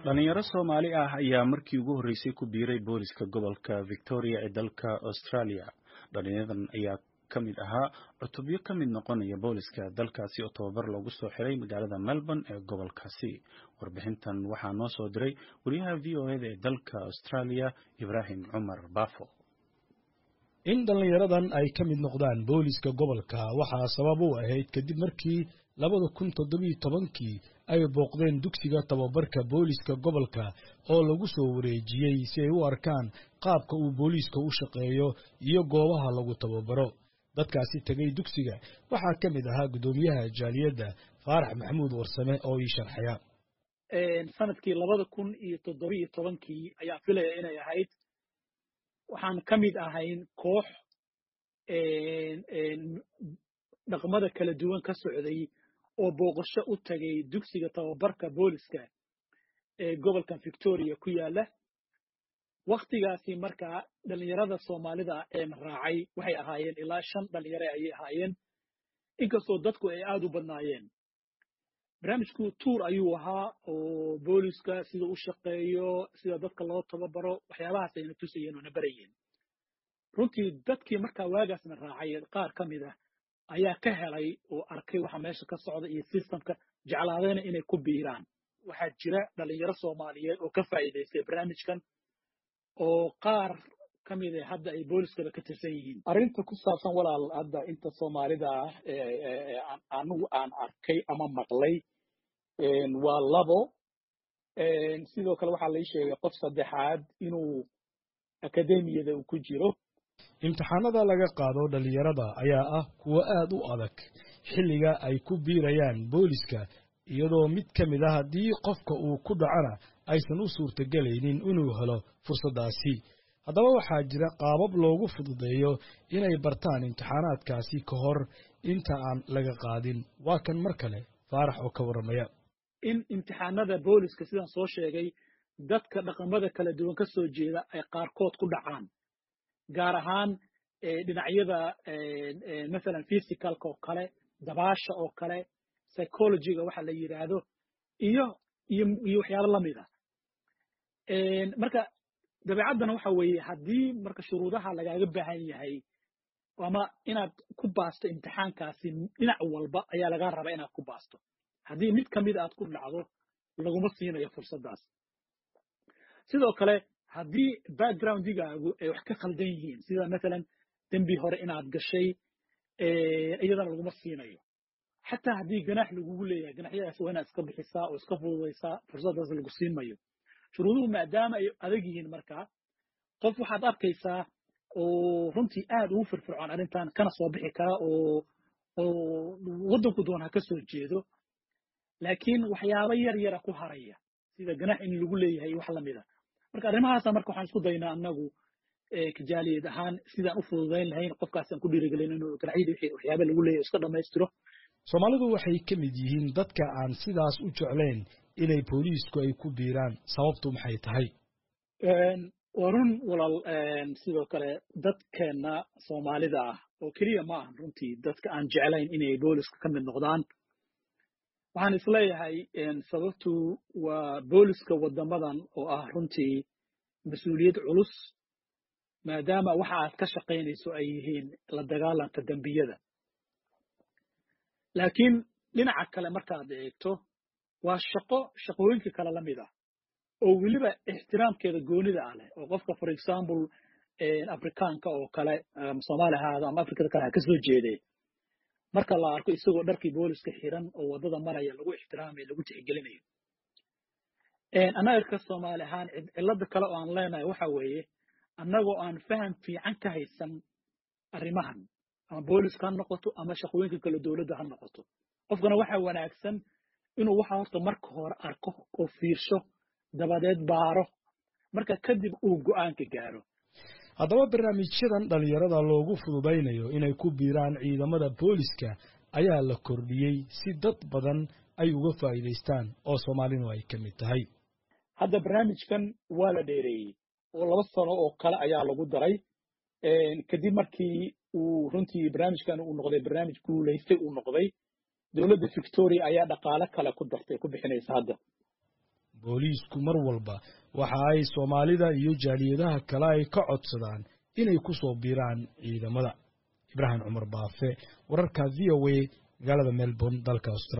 dhalinyaro soomaali ah ayaa markii ugu horreysay ku biiray booliska gobolka victoria ee dalka australia dhalinyaradan ayaa ka mid ahaa cutubyo ka mid noqonaya booliska dalkaasi oo tababar loogu soo xiray magaalada melbourne ee gobolkaasi warbixintan waxaa noo soo diray wariyaha v o eda ee dalka australia ibraahim cumar bafo in dhallinyaradan ay ka mid noqdaan booliska gobolka waxaa sabab u ahayd kadib markii labada kun toddobiyo tobankii ay booqdeen dugsiga tababarka booliska gobolka oo lagu soo wareejiyey si ay u arkaan qaabka uu booliiska u shaqeeyo iyo goobaha lagu tababaro dadkaasi tegay dugsiga waxaa ka mid ahaa guddoomiyaha jaaliyadda faarax maxamuud warsame oo ii sharxaya sanadkii labada kun iyo toddobiyo tobankii ayaa filaya inay ahayd waxaan ka mid ahayn koox dhaqmada kala duwan ka socday oo booqasho u tagay dugsiga tababarka booliska ee gobolka victoria ku yaala waktigaasi markaa dhalinyarada soomaalida een raacay waxay ahaayeen ilaa shan dhalinyare ayay ahaayeen inkastoo dadku ay aad u badnaayeen barnaamijku tuur ayuu ahaa oo booliska sida u shaqeeyo sida dadka loo tababaro waxyaabahaas ayna tusayeen oo na barayeen runtii dadkii markaa waagaasna raacay qaar ka mid ah ayaa ka helay oo arkay waxa meesha ka socda iyo systemka jeclaadayna inay ku biiraan waxaa jira dhalinyaro soomaaliyeed oo ka faa'iidaystay barnaamijkan oo qaar ka mid a hadda ay booliskaba ka tirsan yihiin arrinta ku saabsan walaal hadda inta soomaalida ah anigu aan arkay ama maqlay waa labo sidoo kale waxaa lai sheegay qof saddexaad inuu akademiyada uu ku jiro imtixaanada laga qaado dhallinyarada ayaa ah kuwo aad u adag xilliga ay ku biirayaan booliska iyadoo mid ka mid ah haddii qofka uu ku dhacona aysan u suurtagelaynin inuu helo fursaddaasi haddaba waxaa jira qaabab loogu fududeeyo inay bartaan imtixaanaadkaasi ka hor inta aan laga qaadin waa kan mar kale faarax oo ka warramaya in imtixaanada booliska sidaan soo sheegay dadka dhaqamada kala duwan ka soo jeeda ay qaarkood ku dhacaan gaar ahaan dhinacyada masalan physicalka oo kale dabaasha oo kale psychologyga waxa la yidhaahdo iyo iyo iyo waxyaabo lamid ah marka dabeecaddana waxa weeye haddii marka shuruudaha lagaaga baahan yahay ama inaad ku baasto imtixaankaasi dhinac walba ayaa lagaa rabaa inaad ku baasto haddii mid ka mid aad ku dhacdo laguma siinayo fursaddaas sidoo kale haddii backgroundigaagu ay wax ka khaldan yihiin sida masalan dembi hore inaad gashay iyadana laguma siinayo xataa haddii ganax lagugu leeyahay ganaxyadaas waa inaad iska bixisaa oo iska fududaysaa fursaddaas lagu siin mayo shuruuduhu maadaama ay adag yihiin markaa qof waxaad arkaysaa oo runtii aad ugu firfircoon arrintan kana soo bixi kara oo oo waddanku doon ha ka soo jeedo laakiin waxyaabo yar yara ku haraya sida ganax in lagu leeyahay wax lamid a marka arrimahaasa marka waxaan isku daynaa annagu kijaaliyad ahaan sidaan u fududayn lahayn qofkaasaan ku dhiirigelin inuu ganaxyadii wixii waxyaaba lagu leeyahay iska dhammaystiro soomaalidu waxay ka mid yihiin dadka aan sidaas u jeclayn inay booliisku ay ku biiraan sababtu maxay tahay waa run walaal sidoo kale dadkeenna soomaalida ah oo keliya ma ahan runtii dadka aan jeclayn inay booliska ka mid noqdaan waxaan isleeyahay sababtu waa booliska waddamadan oo ah runtii mas-uuliyad culus maadaama waxa aad ka shaqaynayso ay yihiin la dagaalanka dembiyada laakiin dhinaca kale markaad eegto waa shaqo shaqooyinka kale la mid ah oo weliba ixtiraamkeeda goonida ah leh oo qofka for example afrikaanka oo kale soomaali ahaado ama afrikada kale ha ka soo jeedee marka la arko isagoo dharkii booliska xiran oo waddada maraya lagu ixtiraamayo lagu tixgelinayo annaga ka soomaali ahaan cilada kale oo aan leenahay waxa weeye annagoo aan faham fiican ka haysan arrimahan ama booliska ha noqoto ama shaqooyinka kale dowladda ha noqoto qofkana waxaa wanaagsan inuu waxa horta marka hore arko oo fiirsho dabadeed baaro marka kadib uu go'aanka gaaro haddaba barnaamijyadan dhallinyarada loogu fududaynayo inay ku biiraan ciidamada booliska ayaa la kordhiyey si dad badan ay uga faa'iidaystaan oo soomaalinu ay ka mid tahay hadda barnaamijkan waa la dheereeyey oo laba sano oo kale ayaa lagu daray kadib markii uu runtii barnaamijkan uu noqday barnaamij guulaystay uu noqday dowladda victoria ayaa dhaqaale kale ku dartay ku bixinaysa hadda booliisku mar walba waxa ay soomaalida iyo jaaliyadaha kale ay ka codsadaan inay ku soo biiraan ciidamada ibraahim cumar baafe wararka v o a magaalada melbourne dalka australia